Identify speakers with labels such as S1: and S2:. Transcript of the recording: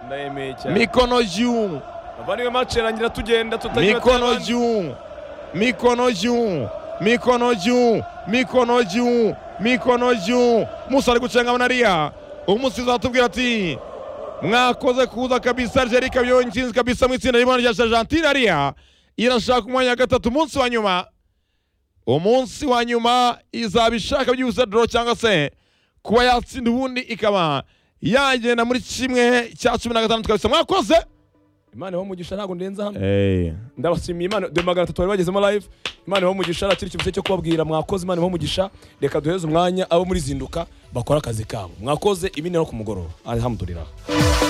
S1: ndayemeye cyane
S2: mikono juu
S1: bavandimwe mace irangira tugenda tutagira
S2: mikono
S1: atabandi.
S2: juu mikono juu mikono juu mikono juu mikono juu musa ari gucenga manariya umusizi atubwira ati mwakoze kuza kabisa algeria ikaba yonyine kabisa mu itsinda rimwe rya argentine ariya irashaka umwanya wa gatatu umunsi wa nyuma umunsi wa nyuma izaba ishaka byibuse doro cyangwa se kuba yatsinda ubundi ikaba yagenda muri kimwe cya cumi na gatandatu kabisa mwakoze
S1: imana ibahe umugisha ntabwo ndenza hano
S2: hey.
S1: ndabashimiye imana de magana atatu bari bagezemo live imana ibahe umugisha nakiri ikibuze cyo kubabwira mwakoze imana ibahe umugisha reka duheze umwanya abo muri zinduka bakora akazi kabo mwakoze ibindi no ku mugoroba alhamdulillah